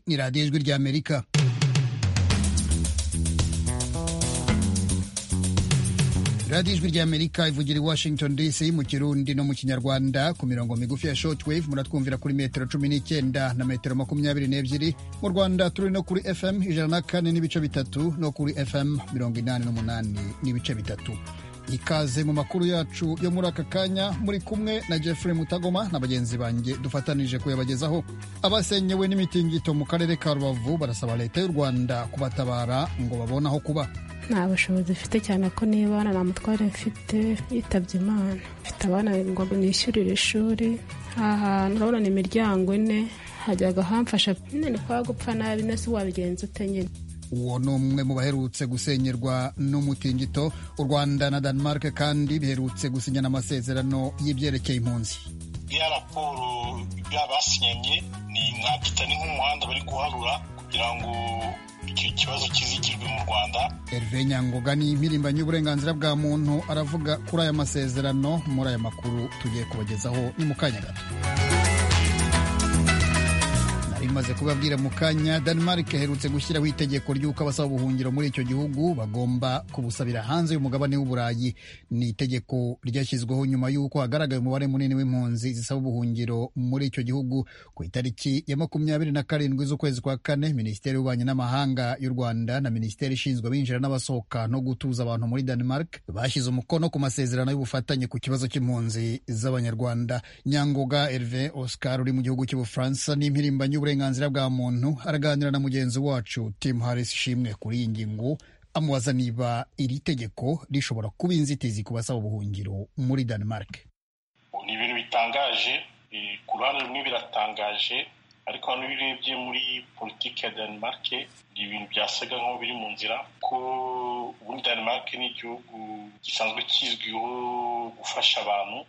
ni radiyo ijwi rya amerika radiyo ijwi rya amerika ivugira i washington dc mu kirundi no mu kinyarwanda ku mirongo migufi ya shortwave muratwumvira kuri metero cumi n'icyenda na metero makumyabiri n'ebyiri mu rwanda turi no kuri fm ijana na kane n'ibice bitatu no kuri fm mirongo inani n'umunani n'ibice bitatu ikaze mu makuru yacu yo muri aka kanya muri kumwe na jeffrey mutagoma na bagenzi banjye dufatanije kuyabagezaho abasenyewe n'imitingito mu karere ka rubavu barasaba leta y'u rwanda kubatabara ngo babone aho kuba nta bushobozi mfite cyane ko n'ibana nta mutware mfite yitabye imana mfite abana ngo nishyurire ishuri aha hantu urabona ni imiryango ine hajyaga hamfasha nyine kwa gupfa nabi nese wabigenza ute nyine uwo ni umwe mu baherutse gusenyerwa n'umutingito u rwanda na denmark kandi biherutse gusinyana amasezerano y'ibyerekeye impunzi iya raporo basinyanye ni nkabita ni nk'umuhanda bari guharura kugira ngo icyo kibazo kizigirwe mu rwanda herve nyangoga ni impirimbanyi y'uburenganzira bwa muntu aravuga kuri aya masezerano muri aya makuru tugiye kubagezaho ni mu kanya gato imaze kubabwira mu kanya denmark iherutse gushyiraho itegeko ry'uko abasaba ubuhungiro muri icyo gihugu bagomba kubusabira hanze y'umugabane w'uburayi ni itegeko ryashyizweho nyuma y'uko hagaragaye umubare munini w'impunzi zisaba ubuhungiro muri icyo gihugu ku itariki ya makumyabiri na karindwi z'ukwezi kwa kane minisiteri y'ububanyi n'amahanga y'u rwanda na minisiteri ishinzwe abinjira n'abasohoka no gutuza abantu muri denmark bashyize umukono ku masezerano y'ubufatanye ku kibazo cy'impunzi z'abanyarwanda nyangoga herve oscar uri mu gihugu cy'ubufaransa n'impirimbanyi y'uburenganzira uburenganzira bwa muntu araganira na mugenzi wacu Tim Harris Shimwe kuri iyi ngingo amubaza niba iri tegeko rishobora kuba inzitizi ku basaba ubuhungiro muri Denmark. Ni ibintu bitangaje ku ruhande rumwe biratangaje ariko hano iyo urebye muri politiki ya Denmark ni ibintu byasaga nk'aho biri mu nzira ko ubundi Denmark ni igihugu gisanzwe kizwiho gufasha abantu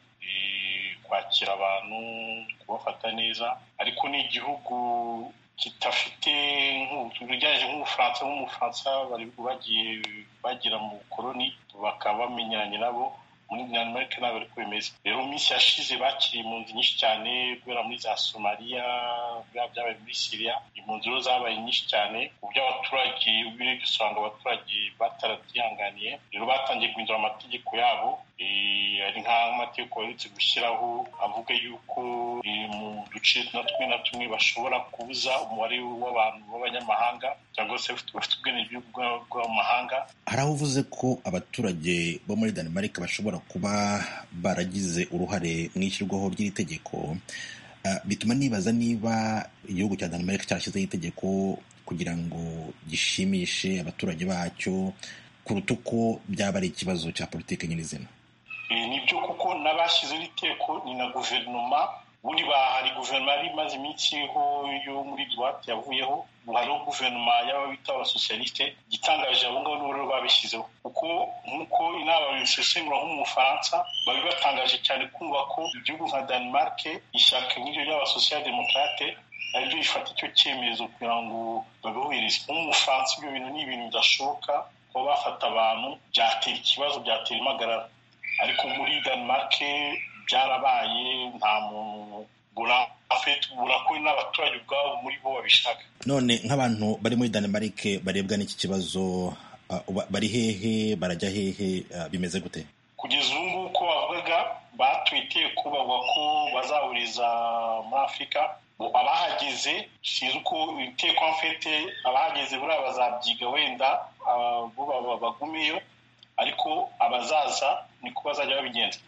kwakira abantu kubafata neza ariko ni igihugu kidafite nk'ugereranyije nk'ubufaransa nk'umufaransa bari bagiye bagera mu bukoroni bakaba bamenyanye nabo muri dinamarike ntabwo ariko bimeze rero mu minsi yashize bakiriye impunzi nyinshi cyane guhera muri za somaliya byabaye muri siriya impunzi rero zabaye nyinshi cyane ku buryo abaturage ubirebye usanga abaturage batarabyihanganiye rero batangiye guhindura amategeko yabo hari nk'amategeko baherutse gushyiraho avuga yuko mu duce na tumwe na tumwe bashobora kubuza umubare w'abantu b'abanyamahanga cyangwa se bafite ubwenegihugu bw'amahanga hari aho uvuze ko abaturage bo muri danimarike bashobora kuba baragize uruhare mu ishyirwaho ry'iri tegeko bituma nibaza niba igihugu cya danimarike cyashyizeho itegeko kugira ngo gishimishe abaturage bacyo kuruta uko byaba ari ikibazo cya politiki nyirizina nibyo kuko n'abashyizeho iteko ni na guverinoma ubundi hari guverinoma yari imaze iminsi iriho yo muri duwate yavuyeho hariho guverinoma y'aba bita abasosiyalisite igitangaje abo ngabo n'ubururu babishyizeho kuko nk'uko inama babisesengura nk'umufaransa bari batangaje cyane kumva ko igihugu nka danimarike ishyaka nk'iryo ry'abasosiyaldemokarate naryo rifata icyo cyemezo kugira ngo babihuhereze nk'umufaransa ibyo bintu ni ibintu bidashoboka kuba bafata abantu byatera ikibazo byatera impagarara ariko muri denmark byarabaye nta muntu burakowe n'abaturage ubwabo muri bo babishaka none nk'abantu bari muri denmark barebwa n'iki kibazo bari hehe barajya hehe bimeze gute kugeza ubu ngubu uko bavugaga batuye iteko bavuga ko bazahuriza muri afurika abahageze sinzi uko iteko mfite abahageze buriya bazabyiga wenda bagumeyo ariko abazaza niko bazajya babigenza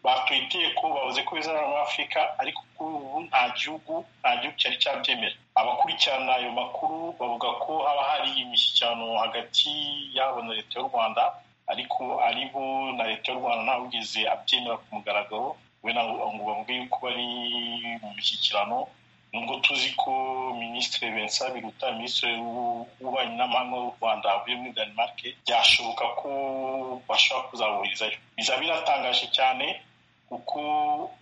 batuye iteko bavuze ko bizabera muri afurika ariko kuri ubu nta gihugu nta gihugu cyari cyabyemera abakurikirana ayo makuru bavuga ko haba hari imishyikirano hagati yabo na leta y'u rwanda ariko ari bo na leta y'u rwanda ntawugeze abyemera ku mugaragaro we ngo bavuge yuko bari mu mishyikirano nubwo tuzi ko minisitiri bensa biruta minisitiri w'ububanyi n'amahanga w'u rwanda avuye muri denmark byashoboka ko bashobora kuzaburizayo bizaba biratangaje cyane kuko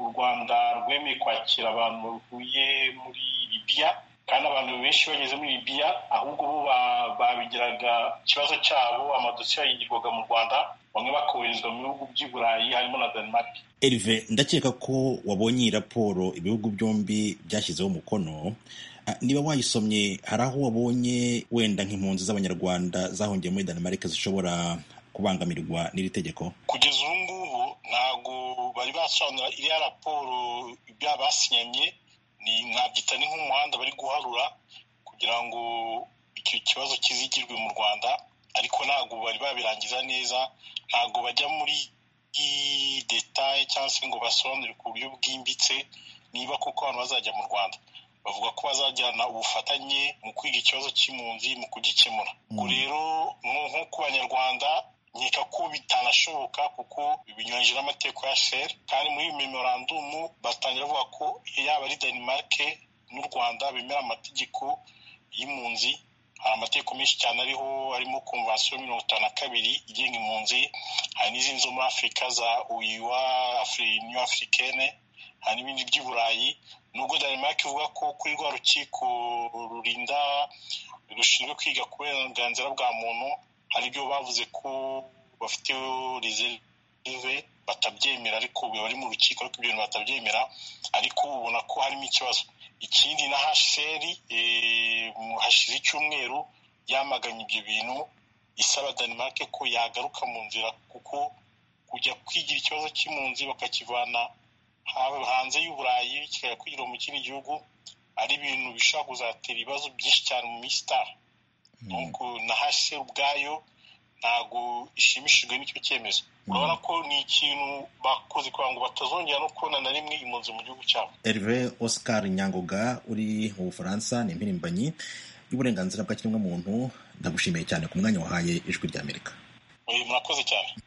u rwanda rwemeye kwakira abantu bavuye muri libiya kandi abantu benshi bageze muri libiya ahubwo bo babigiraga ikibazo cyabo amadosiye yayigirwaga mu rwanda bamwe bakoherezwa mu bihugu by'i burayi harimo na denmark Erive ndakeka ko wabonye iyi raporo ibihugu byombi byashyizeho umukono niba wayisomye hari aho wabonye wenda nk'impunzi z'abanyarwanda zahungiye muri Denmark zishobora kubangamirwa n'iri tegeko kugeza ubu ngubu ntabwo bari basobanura iriya raporo ibya basinyanye ni nkabyita ni nk'umuhanda bari guharura kugira ngo icyo kibazo kizigirwe mu rwanda ariko ntabwo bari babirangiza neza ntabwo bajya muri detaye cyangwa se ngo basobanure ku buryo bwimbitse niba kuko abantu bazajya mu rwanda bavuga ko bazajyana ubufatanye mu kwiga ikibazo cy'impunzi mu kugikemura ubwo rero nko ku banyarwanda nkeka ko bitanashoboka kuko binyuranyije n'amateko ya sheri kandi muri iyi memorandumu batangira bavuga ko yaba ari danimarike n'u rwanda bemera amategeko y'impunzi hari amategeko menshi cyane ariho harimo konvansiyo mirongo itanu na kabiri igenga impunzi hari n'izindi zo muri afurika za uyiwa new afurikene hari n'ibindi by'i burayi nubwo denmark ivuga ko kuri rwa rukiko rurinda rushinzwe kwiga ku burenganzira bwa muntu hari ibyo bavuze ko bafite reserve batabyemera ariko bari mu rukiko ariko ibyo bintu batabyemera ariko ubona ko harimo ikibazo ikindi na hasheri hashize icyumweru yamaganye ibyo bintu isaba denmark ko yagaruka mu nzira kuko kujya kwigira ikibazo cy'impunzi bakakivana hanze y'uburayi kikajya kwigira mu kindi gihugu ari ibintu bishobora kuzatera ibibazo byinshi cyane mu minsi itaha nuko na hasheri ubwayo ntabwo ishimishijwe n'icyo cyemezo urabona ko ni ikintu bakoze kugira ngo batazongera no kubona na rimwe impunzi mu gihugu cyabo Herve Oscar Nyangoga uri mu Bufaransa ni impirimbanyi y'uburenganzira bwa kiremwamuntu ndagushimiye cyane ku mwanya wahaye ijwi rya Amerika murakoze cyane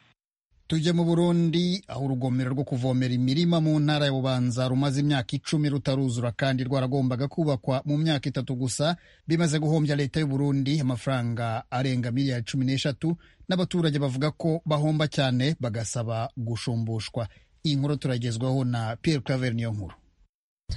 tujye mu burundi aho urugomero rwo kuvomera imirima mu ntara ya bubanza rumaze imyaka icumi rutaruzura kandi rwaragombaga kubakwa mu myaka itatu gusa bimaze guhombya leta y'uburundi amafaranga arenga miliyari cumi n'eshatu n'abaturage bavuga ko bahomba cyane bagasaba gushumbushwa iyi nkuru turagezwaho na Pierre Claver niyo nkuru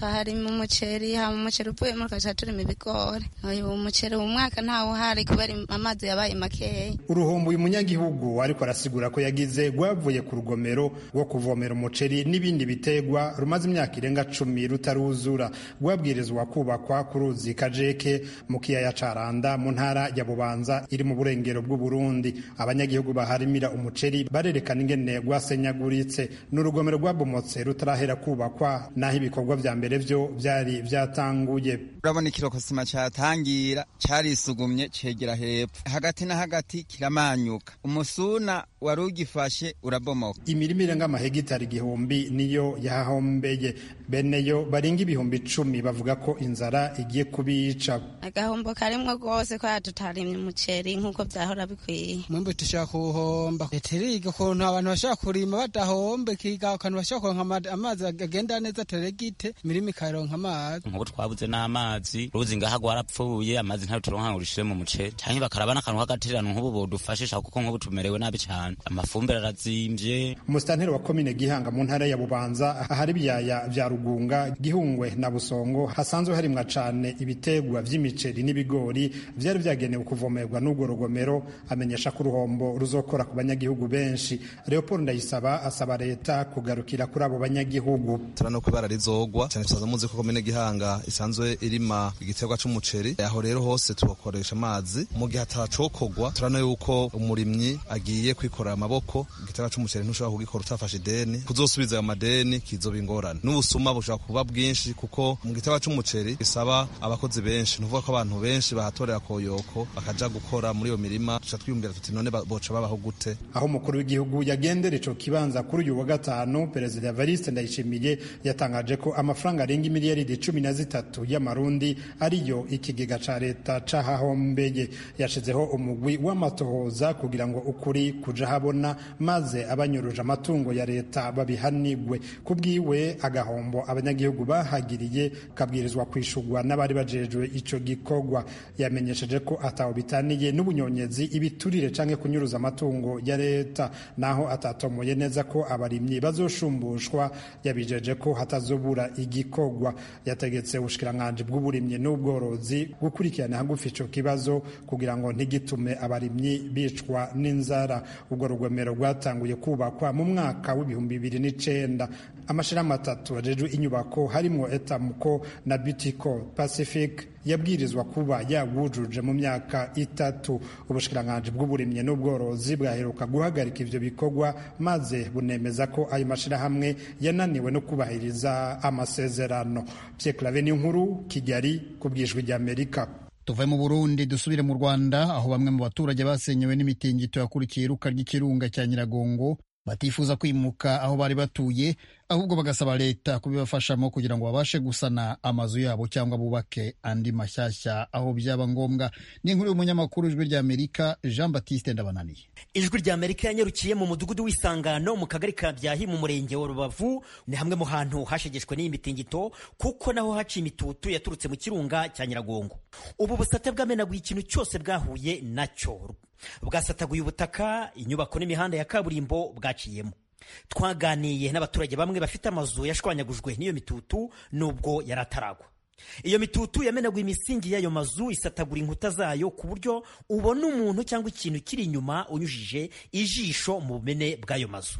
harimo umuceri haba umuceri upfuyemo tukajya turimo ibigori uyu umuceri uwo mwaka ntawo hari kubera amazi yabaye makeya uruhumbu uyu munyagihugu ariko arasigura ko yagize rwavuye ku rugomero rwo kuvomera umuceri n'ibindi bitegwa rumaze imyaka irenga cumi rutaruzura rwabwirizwa kubakwa ku ruzi kajeke mu kiyaya caranda mu ntara ya bubanza iri mu burengero bw'uburundi abanyagihugu baharimira umuceri barerekana ingene rwasenyaguritse ni urugomero rwabomotse rutarahera kubakwa n'aho ibikorwa vya mbere byo byari byatanguye urabona ikirokosima cyatangira cyarisugumye cyegera hepfo hagati na hagati kiramanyuka umusuna wari ugifashe urabomoka imirima irenga amahegitari igihumbi niyo yahahombeye bene yo barenga ibihumbi icumi bavuga ko inzara igiye kubica agahombo karimwo rwose kwa tutarimye umuceri nk'uko byahora bikwiye mwembe dushaka kuwuhomba leta iriga ukuntu abantu bashaka kurima badahombe ikiga ukuntu bashaka kuronka amazi agenda neza teregite imirima ikaronka amazi nk'uko twabuze n'amazi ruzi ngaha rwarapfuye amazi ntayo turonka ngo dushire mu muceri cyangwa bakaraba n'akantu k'agatererano nk'ubu bodufashisha kuko nk'ubu tumerewe nabi cyane amafumbire arazimvye umusitanteri wa komine gihanga mu ntara ya bubanza ahari ibyaya vya rugunga gihungwe na busongo hasanzwe harimwa cane ibitegwa vy'imiceri n'ibigori vyari vyagenewe kuvomerwa n'urwo rugomero amenyesha ko uruhombo ruzokora ku banyagihugu benshi leopold ndayisaba asaba leta kugarukira kuri abo banyagihugu turanoko ibara rizogwa cyane tusanzwe muzi ko komine gihanga isanzwe irima igiterwa c'umuceri aho rero hose tugakoresha amazi mu gihe atacokorwa turano yuko umurimyi agiye kwikorera amaboko igiterwa c'umuceri ntushobora kugikora utafashe ideni kuzosubiza ayo madeni kizoba ingorane n'ubusuma bushobora kuba bwinshi kuko mu giterwa c'umuceri gisaba abakozi benshi ntuvuga ko abantu benshi bahatorera koyoko bakaja gukora muri iyo mirima tuca twiyumvira tuti none boca babaho gute aho umukuru w'igihugu yagendera ico kibanza kuri uyu wa gatanu perezida evariste ndayishimiye yatangaje ko amafaranga amafaranga arenga imiliyaridi cumi na zitatu y'amarundi ariyo ikigega ca leta cahahombeye yashizeho umugwi w'amatohoza kugira ngo ukuri kuja habona maze abanyuruje amatungo ya leta babihanigwe ku bwiwe agahombo abanyagihugu bahagiriye kabwirizwa kwishurwa n'abari bajejwe ico gikorwa yamenyesheje ko ataho bitaniye n'ubunyonyezi ibiturire canke kunyuruza amatungo ya leta naho atatomoye neza ko abarimyi bazoshumbushwa yabijeje ko hatazobura igikorwa yategetse ubushikiranganji bw'uburimyi n'ubworozi gukurikirana hagufi ico kibazo kugira ngo ntigitume abarimyi bicwa n'inzara urwo rugomero rwatanguye kubakwa mu mwaka w'ibihumbi bibiri n'icenda amashirahamwe atatu ajejwe inyubako harimwo etamuko na butiko pacific yabwirizwa kuba yawujuje mu myaka itatu ubushikiranganje bw'uburimyi n'ubworozi bwaheruka guhagarika ivyo bikorwa maze bunemeza ko ayo mashirahamwe yananiwe no kubahiriza amasezerano Pierre Claver ni inkuru Kigali ku bwijwi rya Amerika tuve mu burundi dusubire mu rwanda aho bamwe mu baturage basenyewe n'imitingito yakurikiye iruka ry'ikirunga cya nyiragongo batifuza kwimuka aho bari batuye ahubwo bagasaba leta kubibafashamo kugira ngo babashe gusana amazu yabo cyangwa bubake andi mashyashya aho byaba ngombwa ni inkuru y'umunyamakuru ijwi rya amerika jean batiste ndabananiye ijwi rya amerika yanyarukiye mu mudugudu w'isangano mu kagari ka byahi mu murenge wa rubavu ni hamwe mu hantu hashegeshwe n'iyi mitingito kuko naho haciye imitutu yaturutse mu kirunga cya nyiragongo ubu busate bwamenaguye ikintu cyose bwahuye nacyo bwasataguye ubutaka inyubako n'imihanda ya kaburimbo bwaciyemo twaganiye n'abaturage bamwe bafite amazu yashwanyagujwe n'iyo mitutu nubwo yari ataragwa iyo mitutu yamenaguye imisingi y'ayo mazu isatagura inkuta zayo ku buryo ubona umuntu cyangwa ikintu kiri inyuma unyujije ijisho mu bumene bw'ayo mazu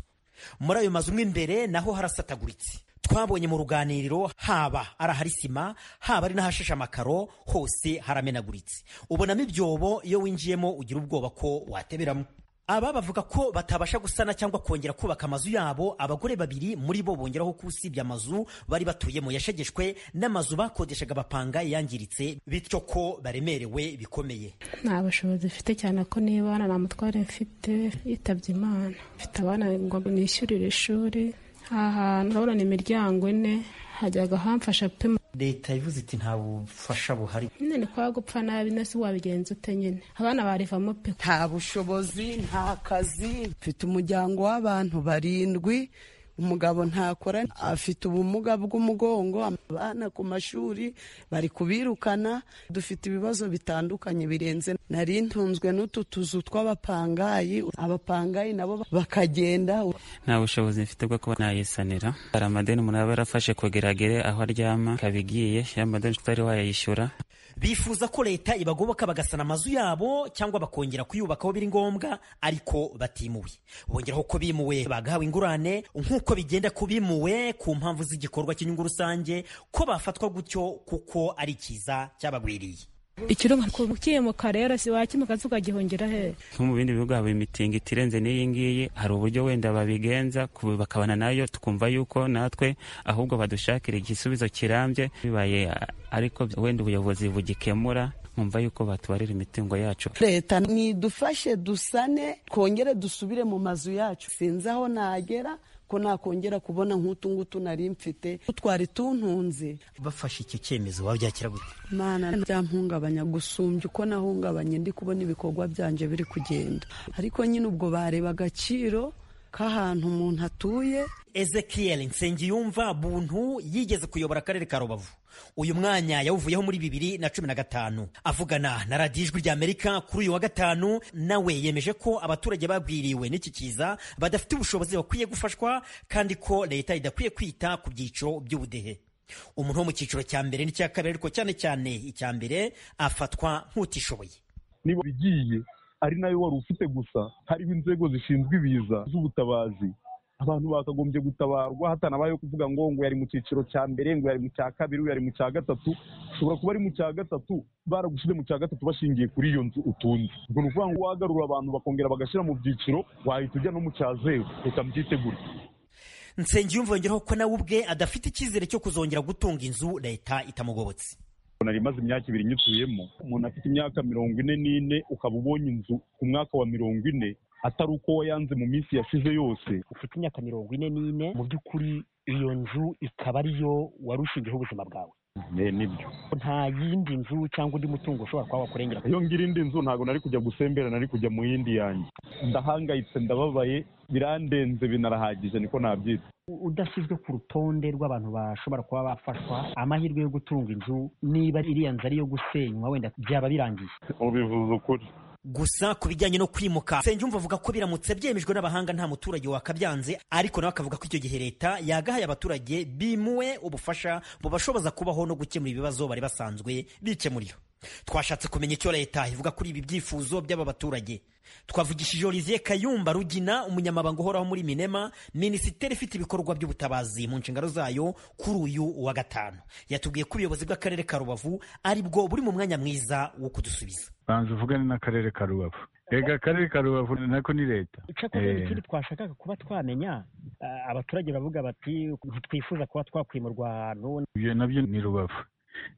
muri ayo mazu mo imbere naho harasataguritse twabonye mu ruganiriro haba ari ahari sima haba ari n'ahashashe amakaro hose haramenaguritse ubonamo ibyobo iyo winjiyemo ugira ubwoba ko wateberamo aba bavuga ko batabasha gusana cyangwa kongera kubaka amazu yabo abagore babiri muri bo bongeraho ko usibye amazu bari batuyemo yashegeshwe n'amazu bakodeshaga bapanga yangiritse bityo ko baremerewe bikomeye nta bushobozi mfite cyane ko niba nta mutware mfite yitabye imana mfite abana ngo nishyurire ishuri aha urabona ni imiryango ine hajyaga hamfasha pe leta ivuze iti nta bufasha buhari nyine kwa gupfa nabi nese wabigenza ute nyine abana barivamo pe nta bushobozi nta kazi mfite umuryango w'abantu barindwi umugabo ntakora afite ubumuga bw'umugongo abana ku mashuri bari kubirukana dufite ibibazo bitandukanye birenze nari ntunzwe n'utu tuzu tw'abapangayi abapangayi nabo bakagenda nta bushobozi mfite bwo kuba nayisanira hari amadeni umuntu aba yarafashe kugeragere aho aryama kabigiye ya madeni utari wayayishyura bifuza ko leta ibagoboka bagasana amazu yabo cyangwa bakongera kuyubaka aho biri ngombwa ariko batimuwe bongeraho ko bimuwe bagahawe ingurane nk'uko uko bigenda kubimuwe ku mpamvu z'igikorwa cy'inyungu rusange ko bafatwa gutyo kuko ari cyiza cyabagwiriye ikirunga ukimuka rero si wakimuka ukagihungira he nko mu bindi bihugu haba imitingo itirenze n'iyi ngiyi hari uburyo wenda babigenza bakabana nayo tukumva yuko natwe ahubwo badushakira igisubizo kirambye bibaye ariko wenda ubuyobozi bugikemura nkumva yuko batubarira imitungo yacu leta nidufashe dusane twongere dusubire mu mazu yacu sinzi aho nagera ko nakongera kubona nk'utu ngutu nari mfite twari tuntunze bafashe icyo cyemezo wabyakira gute mana byampungabanya gusumbya uko nahungabanye ndi kubona ibikorwa byanje biri kugenda ariko nyine ubwo bareba agaciro k'ahantu umuntu atuye ezekiel nsengiyumva buntu yigeze kuyobora akarere ka rubavu uyu mwanya yawuvuyeho muri bibiri na cumi na gatanu avugana na radiyo ijwi rya amerika kuri uyu wa gatanu nawe yemeje ko abaturage babwiriwe n'iki kiza badafite ubushobozi bakwiye gufashwa kandi ko leta idakwiye kwita ku byiciro by'ubudehe umuntu wo mu cyiciro cya mbere n'icya kabiri ariko cyane cyane icya mbere afatwa nk'utishoboye niba bigiye ari nayo wari ufite gusa hariho inzego zishinzwe ibiza z'ubutabazi abantu bakagombye gutabarwa hatanabayeho kuvuga ngo ngo yari mu cyiciro cya mbere ngo yari mu cya kabiri ngo yari mu cya gatatu ushobora kuba ari mu cya gatatu baragushyize mu cya gatatu bashingiye kuri iyo nzu utunze ubwo ni ukuvuga ngo wagarura abantu bakongera bagashyira mu byiciro wahita ujya no mu cya zeru reka mbyitegure nsengiyumva yongeraho ko nawe ubwe adafite icyizere cyo kuzongera gutunga inzu leta itamugobotse nari imaze imyaka ibiri nyituyemo umuntu afite imyaka mirongo ine n'ine ukaba ubonye inzu ku mwaka wa mirongo ine atari uko wayanze mu minsi yashize yose ufite imyaka mirongo ine n'ine mu by'ukuri iyo nzu ikaba ariyo wari ushingiyeho ubuzima bwawe nibyo nta yindi nzu cyangwa undi mutungo ushobora kuba wakurengera iyo ngira indi nzu ntabwo nari kujya gusembera nari kujya mu yindi yanjye ndahangayitse ndababaye birandenze binarahagije niko nabyita udashyizwe ku rutonde rw'abantu bashobora kuba bafashwa amahirwe yo gutunga inzu niba iriya nzu ari iyo gusenywa wenda byaba birangiye ubivuze ukuri gusa ku bijyanye no kwimuka Nsengiyumva avuga ko biramutse byemejwe n'abahanga nta muturage wakabyanze ariko nawe akavuga ko icyo gihe leta yagahaye abaturage bimuwe ubufasha bubashoboza kubaho no gukemura ibibazo bari basanzwe bikemurira twashatse kumenya icyo leta ivuga kuri ibi byifuzo by'aba baturage twavugishije olivier kayumba rugina umunyamabanga uhoraho muri minema minisiteri ifite ibikorwa by'ubutabazi mu nshingano zayo kuri uyu wa gatanu yatubwiye ko ubuyobozi bw'akarere ka rubavu aribwo buri mu mwanya mwiza wo kudusubiza banza uvugane n'akarere ka rubavu rega akarere ka rubavu nako ni leta icyakora ikindi twashakaga kuba twamenya abaturage bavuga bati ntitwifuza kuba twakwimurwa ahantu ibyo nabyo ni rubavu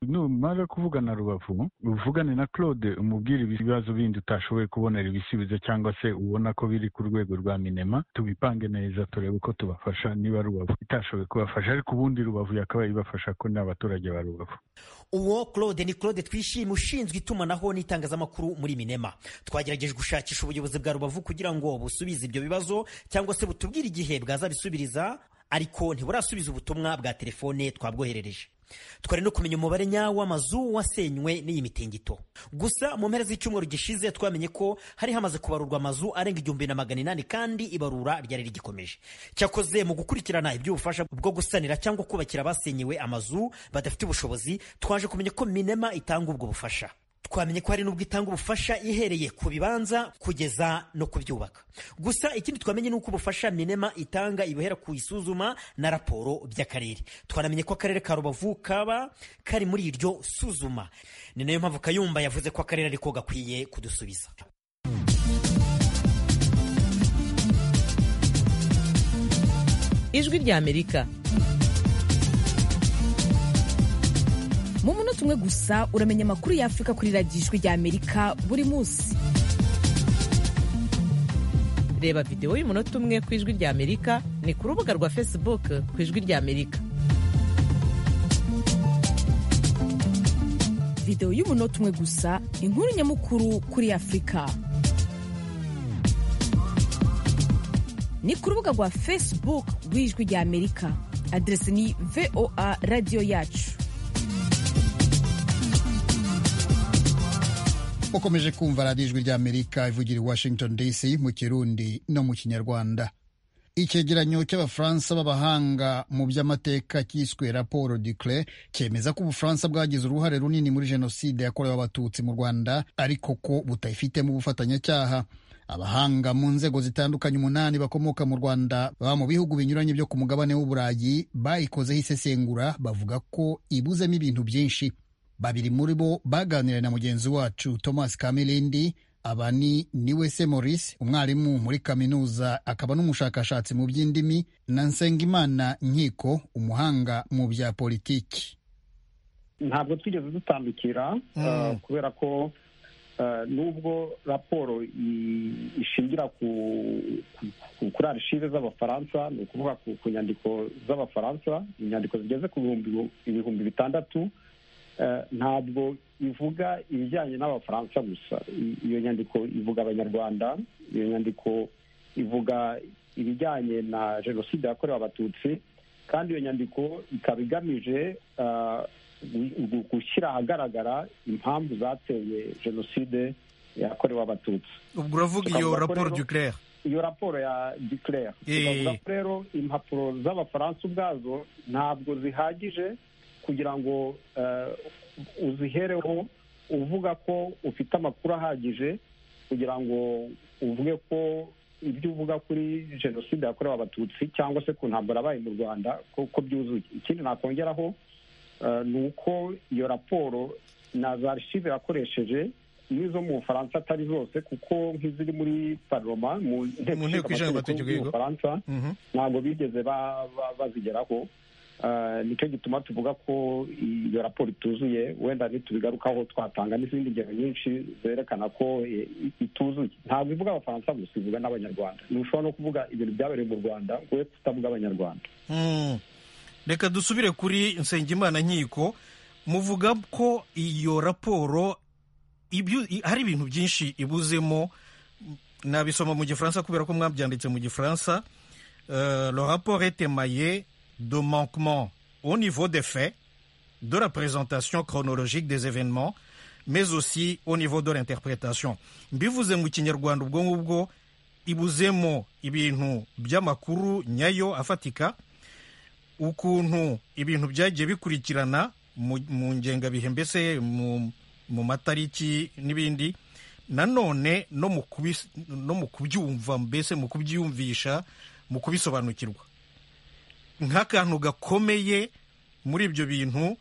numara kuvugana rubavu uvugane na claude umubwire ibibazo bindi utashoboye kubonera ibisubizo cyangwa se ubona ko biri ku rwego rwa minema tubipange neza turebe uko tubafasha niba rubavu itashoboye kubafasha ariko ubundi rubavu yakabaye ibafasha ko ni abaturage ba rubavu uwo claude ni claude twishimiye ushinzwe itumanaho n'itangazamakuru muri minema twagerageje gushakisha ubuyobozi bwa rubavu kugira ngo busubize ibyo bibazo cyangwa se butubwire igihe bwazabisubiriza ariko ntiburasubiza ubutumwa bwa telefone twabwoherereje twari no kumenya umubare nyawo w'amazu wasenywe n'iyi mitingito gusa mu mpera z'icyumweru gishize twamenye ko hari hamaze kubarurwa amazu arenga igihumbi na magana inani kandi ibarura ryari rigikomeje cyakoze mu gukurikirana iby'ubufasha bwo gusanira cyangwa kubakira abasenyewe amazu badafite ubushobozi twaje kumenya ko minema itanga ubwo bufasha twamenye ko hari n'ubwo itanga ubufasha ihereye ku bibanza kugeza no kubyubaka gusa ikindi twamenye ni uko ubufasha minema itanga ibuhera ku isuzuma na raporo by'akarere twanamenye ko akarere ka rubavu kaba kari muri iryo suzuma ni nayo mpamvu kayumba yavuze ko akarere ariko gakwiye kudusubiza ijwi ry'amerika mu munota umwe gusa uramenya amakuru y'afurika kuri radiyo ijwi ry'amerika buri munsi reba videwo y'umunota umwe ku ijwi ry'amerika ni ku rubuga rwa facebook ku ijwi ry'amerika videwo y'umunota umwe gusa inkuru nyamukuru kuri afurika ni ku rubuga rwa facebook rw'ijwi ry'amerika aderesi ni voa radiyo yacu ukomeje kumva radiyo ijwi ry'amerika ivugira i washington dc mu kirundi no mu kinyarwanda icyegeranyo cy'abafaransa b'abahanga mu by'amateka cyiswe raporo dukle cyemeza ko ubufaransa bwagize uruhare runini muri jenoside yakorewe abatutsi mu rwanda ariko ko butayifitemo ubufatanyacyaha abahanga mu nzego zitandukanye umunani bakomoka mu rwanda baba mu bihugu binyuranye byo ku mugabane w'uburayi bayikozeho isesengura bavuga ko ibuzemo ibintu byinshi babiri muri bo baganiriye na mugenzi wacu thomas kamilindi aba ni niwe se maurice umwarimu muri kaminuza akaba n'umushakashatsi mu by'indimi na nsengimana nkiko umuhanga mu bya politiki ntabwo twigeze dutandukira kubera ko nubwo raporo ishingira kuri arishive z'abafaransa ni ukuvuga ku nyandiko z'abafaransa inyandiko zigeze ku ibihumbi bitandatu ntabwo ivuga ibijyanye n'abafaransa gusa iyo nyandiko ivuga abanyarwanda iyo nyandiko ivuga ibijyanye na jenoside yakorewe abatutsi kandi iyo nyandiko ikaba igamije gushyira ahagaragara impamvu zateye jenoside yakorewe abatutsi ubwo uravuga iyo raporo duclere iyo raporo ya duclere tukavuga ko rero impapuro z'abafaransa ubwazo ntabwo zihagije kugira ngo uzihereho uvuga ko ufite amakuru ahagije kugira ngo uvuge ko ibyo uvuga kuri jenoside yakorewe abatutsi cyangwa se ku ntambara yabaye mu rwanda ko byuzuye ikindi nakongeraho ni uko iyo raporo na za archive yakoresheje n'izo mu bufaransa atari zose kuko nk'iziri muri paroma mu nteko ishinga amategeko y'ubufaransa ntabwo bigeze bazigeraho nicyo gituma tuvuga ko iyo raporo ituzuye wenda ntitubigarukaho twatanga n'izindi ngero nyinshi zerekana ko ituzuye ntabwo ivuga abafaransa gusa ivuga n'abanyarwanda ntushobora no kuvuga ibintu byabereye mu rwanda ngo we kutavuga abanyarwanda reka dusubire kuri nsengimana nkiko muvuga ko iyo raporo hari ibintu byinshi ibuzemo nabisoma mu gifaransa kubera ko mwabyanditse mu gifaransa le rapport etemaye de manquements au niveau des faits, de la présentation chronologique des événements, mais aussi au niveau de l'interprétation mbivuze mu kinyarwanda ubwo ngubwo ibuzemo ibintu by'amakuru nyayo afatika ukuntu ibintu byagiye bikurikirana mu- mu ngengabihe mbese mu mu matariki n'ibindi nanone no mu kubis- no mu kubyumva mbese mu kubyumvisha mu kubisobanukirwa nk'akantu gakomeye muri ibyo bintu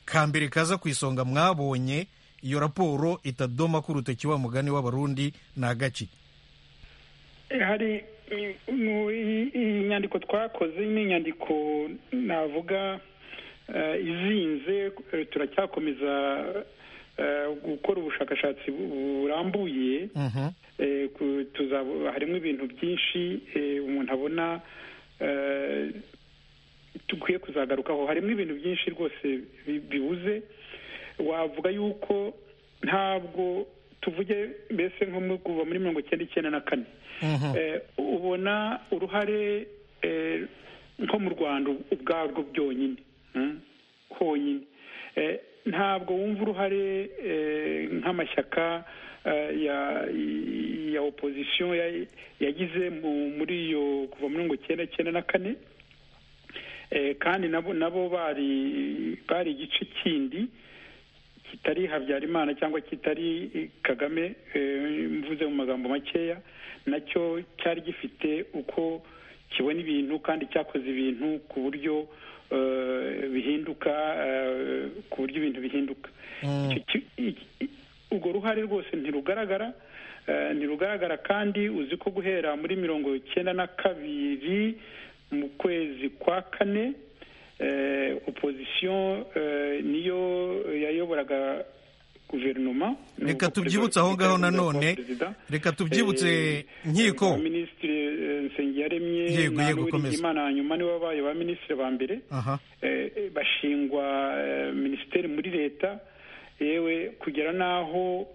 ka mbere kaza ku isonga mwabonye iyo raporo itadoma ko urutoki wa mugani w'abarundi ni agaki hari i- mu- i- iyi nyandiko twakoze ni inyandiko navuga eh, izinze eh, turacyakomeza eh, gukora ubushakashatsi bu- burambuye Eh, ku- tuzabo- harimo ibintu byinshi eh, umuntu abona eh, dukwiye kuzagarukaho harimo ibintu byinshi rwose bi- bibuze wavuga yuko ntabwo tuvuge mbese nko mu- kuva muri mirongo icyenda icyenda na kane Eh, ubona uruhare eh, nko mu rwanda ubwarwo byonyine mm, honyine Eh, ntabwo wumva uruhare eh, nk'amashyaka eh, ya ya opozisiyo ya- yagize mu- muri iyo kuva muri mirongo icyenda icyenda na kane Eh, kandi nabo nabo bari bari igice kindi kitari habyarimana cyangwa kitari eh, kagame eh, mvuze mu magambo makeya nacyo cyari gifite uko kibona ibintu kandi cyakoze ibintu ku buryo eh, bihinduka eh, ku buryo ibintu bihinduka Icyo ki- iki- i- urwo ruhare rwose ntirugaragara eh, ntirugaragara kandi uzi ko guhera muri mirongo icyenda na kabiri mu kwezi kwa kane eh, opozisiyo eh, niyo yayoboraga guverinoma reka tubyibutse aho ngaho nanone reka tubyibutse nkiko minisitiri nsengiyaremye Yego, na yego, komeza. Uwiringiyimana hanyuma nibo babaye ba minisitiri ba mbere aha eh, eh, bashingwa eh, minisiteri muri leta yewe kugera n'aho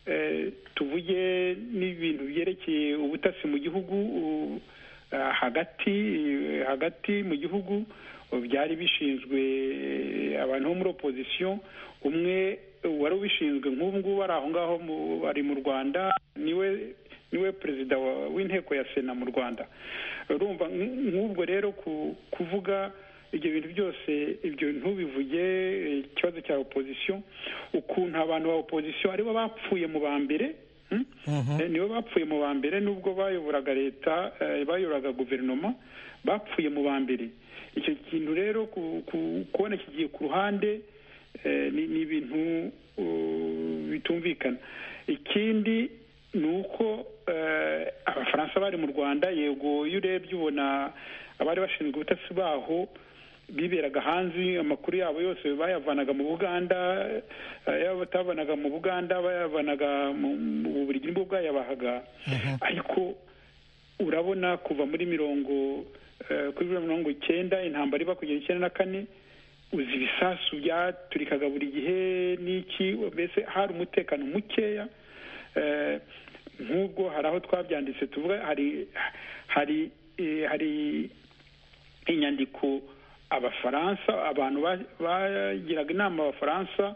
eh, tuvuge n'ibintu byerekeye ubutasi mu gihugu u- ah, hagati eh, hagati mu gihugu eh, byari bishinzwe eh, abantu bo muri opozisiyo umwe eh, wari ubishinzwe nk'ubu ngubu ari aho ngaho mu- ari mu rwanda niwe niwe perezida wa- w'inteko ya sena mu rwanda urumva nk- nk'ubwo rero ku- kuvuga ibyo bintu byose ibyo ntubivuge eh, ikibazo cya opozisiyo ukuntu abantu ba opozisiyo aribo bapfuye mu ba mbere hmm? Eh, nibo bapfuye mu ba mbere nubwo bayoboraga leta eh, bayoboraga guverinoma bapfuye mu ba mbere icyo kintu rero ku- ku- kubona kigiye ku ruhande eh, ni ni ibintu uh, bitumvikana ikindi ni uko eh, abafaransa bari mu rwanda yego iyo urebye ubona abari bashinzwe ubutasi baho biberaga hanze amakuru yabo yose bayavanaga mu buganda eh, yaba batavanaga mu buganda bayavanaga mu mu bubiligi nibwo bwayabahaga ariko urabona kuva muri mirongo eh, kuri mirongo icyenda intambara iba kugera icyenda na kane uzi ibisasu byaturikaga buri gihe n'iki mbese hari umutekano mukeya eh, nk'ubwo hari aho twabyanditse tuvuga hari hari eh, hari inyandiko abafaransa abantu ba- bagiraga inama abafaransa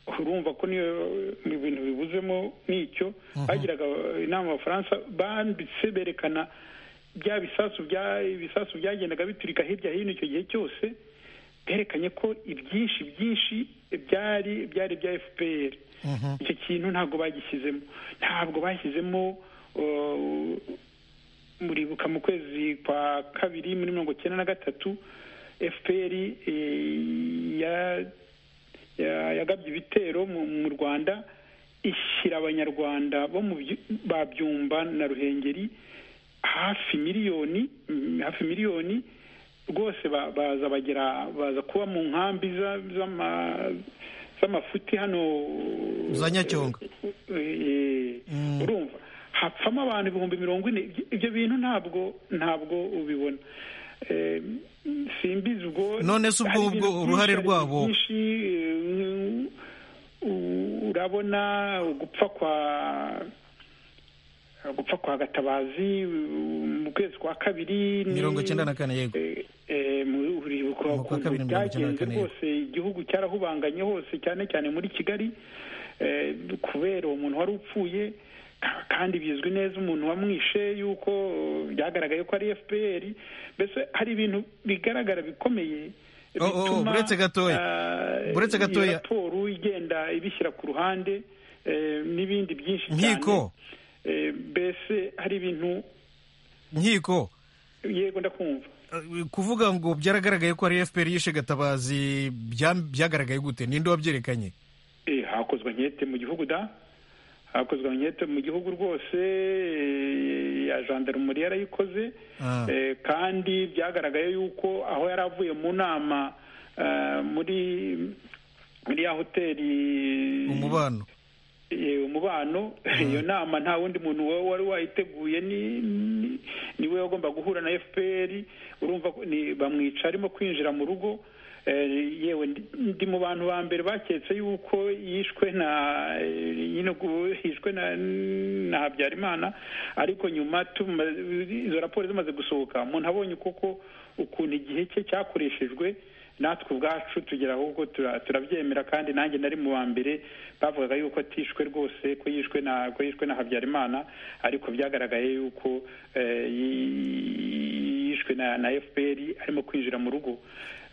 urumva ko niyo mu bintu bibuzemo n'icyo bagiraga inama abafaransa banditse berekana bya bisasu bya ibisasu byagendaga biturika hirya hino icyo gihe cyose berekanye ko ibyinshi byinshi byari byari bya fpr icyo kintu ntabwo bagishyizemo ntabwo bashyizemo uh, muribuka mu kwezi kwa kabiri muri mirongo icyenda na gatatu fpr eh, ya- ya- yagabye ibitero mu mu rwanda ishyira abanyarwanda bo mu byu- ba byumba na ruhengeri hafi miliyoni mm, hafi miliyoni rwose ba- baza bagera baza kuba mu nkambi za- z'ama- z'amafuti hano za nyacyonga Eh, urumva hapfamo abantu ibihumbi mirongo ine Ibyo- ibyo bintu ntabwo ntabwo ubibona Eh, simbizi ubwo None se ubwo- hari ibintu ubwo uruhare byinshi, rwabo- hari ibintu byinshi, eh, u- urabona gupfa kwa gupfa kwa gatabazi u- mu kwezi kwa kabiri ni- mirongo icyenda na kane yego eh, mu- uribuka Mu kwa ukuntu kabiri mirongo icyenda na byagenze kane, yego. rwose igihugu igihugu cyarahubanganye hose cyane cyane muri kigali eh, kubera uwo muntu wari upfuye ka- kandi bizwi neza umuntu wamwishe yuko eh, byagaragaye ko ari fpr mbese hari ibintu bigaragara bikomeye Oh, oh, oh, bituma, buretse gatoya. ah, Buretse iyo gatoya. raporo igenda ibishyira ku ruhande eh, n'ibindi byinshi Nkiko. Eh, mbese hari ibintu nkiko yego ndakumva kuvuga ngo byaragaragaye ko ari fpr yishe gatabazi bya- byagaragaye gute ninde wabyerekanye Eh, hakozwe ankete mu gihugu da hakozwe ankete mu gihugu rwose eh, ya gendarmerie yarayikoze Ah. Eh, kandi byagaragaye yuko aho yari avuye mu nama eh, muri muri ya hoteli umubano Eh, umubano iyo nama nta wundi muntu wa- wari wayiteguye ni ni- niwe wagomba guhura na FPR urumva ko ni- bamwica arimo kwinjira mu rugo Eh, yewe ndi- ndi mu bantu ba mbere baketse yuko yishwe na eh, nyine ubwo yishwe na na Habyarimana ariko nyuma tuma- izo raporo zimaze gusohoka umuntu abonye koko ukuntu igihe cye cyakoreshejwe natwe ubwacu tugera ahubwo tura- turabyemera kandi nanjye nari mu wa mbere bavugaga yuko atishwe rwose ko yishwe na ko yishwe na habyarimana ariko byagaragaye yuko eh, yi- yishwe na na fpr arimo kwinjira mu rugo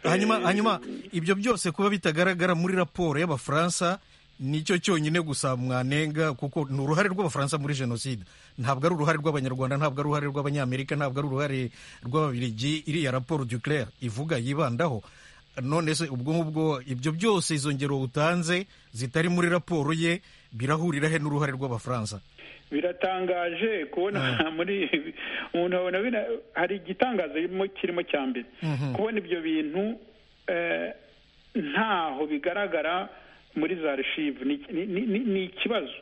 hanyuma Eh, hanyuma ibyo byose kuba bitagaragara muri raporo y'abafaransa nicyo cyonyine gusa mwanenga kuko ni uruhare rw'abafaransa muri jenoside ntabwo ari uruhare rw'abanyarwanda ntabwo ari uruhare rw'abanyamerika ntabwo ari uruhare rw'ababiligi iriya raporo duclair ivuga yibandaho none se ubwo ngubwo ibyo byose izo ngero utanze zitari muri raporo ye birahurira he n'uruhare rw'abafaransa biratangaje kubona muri umuntu abona bina- hari igitangaza kirimo- kirimo cya mbere kubona ibyo bintu eh, ntaho bigaragara muri za archive Ni- ni- ni ni- ni ikibazo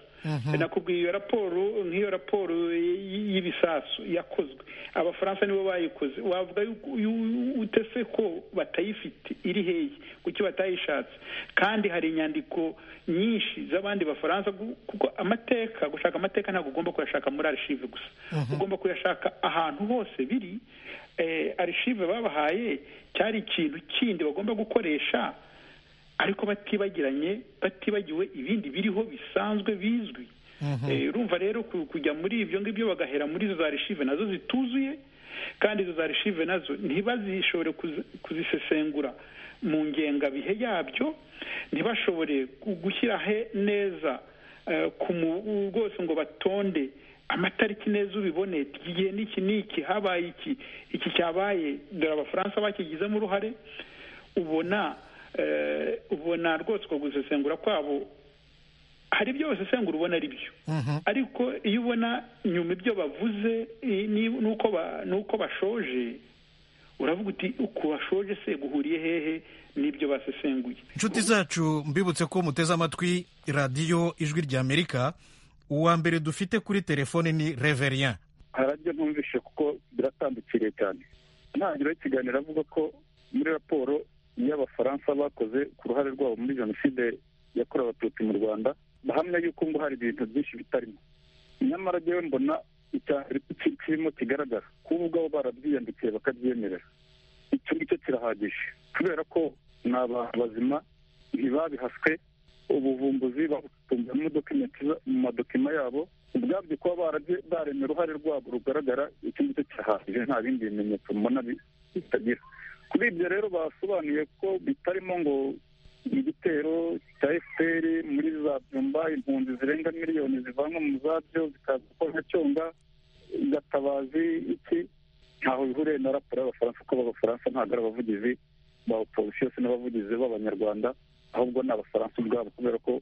nakubwiye iyo raporo nk'iyo raporo y- y- y'ibisasu yakozwe abafaransa nibo bayikoze wavuga yuko- yu- ute se ko batayifite iri hehe kuki batayishatse kandi hari inyandiko nyinshi z'abandi bafaransa gu- kuko amateka gushaka amateka ntabwo ugomba kuyashaka muri archive gusa ugomba kuyashaka ahantu hose biri eh, archive babahaye cyari ikintu kindi bagomba gukoresha ariko batibagiranye batibagiwe ibindi biriho bisanzwe bizwi Eh, urumva rero ku- kujya muri ibyo ngibyo bagahera muri izo za archive nazo zituzuye kandi izo za archive nazo ntibazishobore kuzi- kuzisesengura mu ngengabihe yabyo ntibashobore gu- gushyira he neza eh, ku mu- rwose ngo batonde amatariki neza ubibone iki gihe n'iki n'iki habaye iki iki cyabaye dore abafaransa bakigizemo uruhare ubona eh, ubona rwose uko gusesengura kwabo hari ibyo basesengura ubona ari byo ariko iyo ubona nyuma ibyo bavuze i- ni- nuko ba- nuko bashoje uravuga uti uko bashoje se guhuriye hehe n'ibyo basesenguye inshuti zacu mbibutse ko muteze amatwi radiyo ijwi ry'amerika uwa mbere dufite kuri telefone ni reverien harajya numvishe kuko biratandukiriye cyane ntangiriro y'ikiganiro avuga ko muri raporo y'abafaransa bakoze ku ruhare rwabo muri jenoside yakorewe abatutsi mu rwanda bahamya yuko ngo hari ibintu byinshi bitarimo nyamara rero mbona icyambere kirimo kigaragara kuba ubwabo barabyiyandikiye bakabyemerera icyo ngicyo kirahagije kubera ko ni abantu bazima ntibabihaswe ubuvumbuzi babutunze mu madokima mu madokima yabo ubwabyo kuba barabye baremye uruhare rwabo rugaragara icyo ngicyo kirahagije nta bindi bimenyetso mbona bi- bitagira kuri ibyo rero basobanuye ko bitarimo ngo igitero cya fpr muri za byumba impunzi zirenga miliyoni zivanwa mu zabyo zikaza kwa nyacyonga gatabazi iki ntaho bihuriye na raporo y'abafaransa kuko abafaransa ntabwo ari abavugizi ba oposisiyo se n'abavugizi b'abanyarwanda ahubwo ni abafaransa ubwabo kubera ko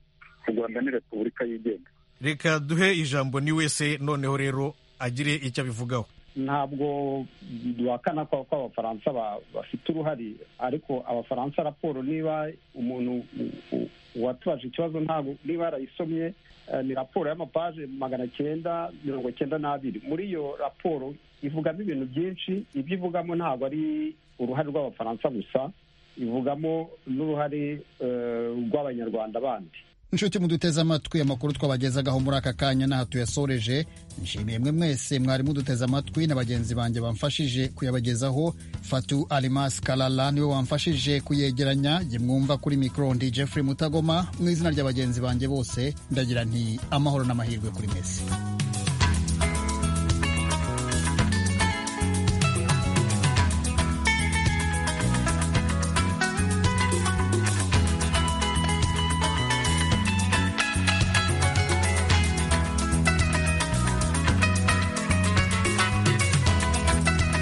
u rwanda ni repubulika yigenga reka duhe ijambo ni wese noneho rero agire icyo abivugaho ntabwo duhakana ko ko abafaransa ba- bafite uruhare ariko abafaransa raporo niba umuntu u- u- uwatubaje ikibazo ntabwo niba yarayisomye eh, ni raporo y'amapaje magana cyenda mirongo cyenda n'abiri muri iyo raporo ivugamo ibintu byinshi ibyo ivugamo ntabwo ari uruhare rw'abafaransa gusa ivugamo n'uruhare eh, rw'abanyarwanda bandi inshuti muduteze amatwi amakuru twabagezagaho muri aka kanya n'aha tuyasoreje nshimiye mwe mwese mwari muduteze amatwi na bagenzi banjye bamfashije kuyabagezaho fatu alimas karara niwe wamfashije kuyegeranya jye mwumva kuri mikoro ndi jeffrey mutagoma mu izina rya bagenzi banjye bose ndagira nti amahoro n'amahirwe kuri mwese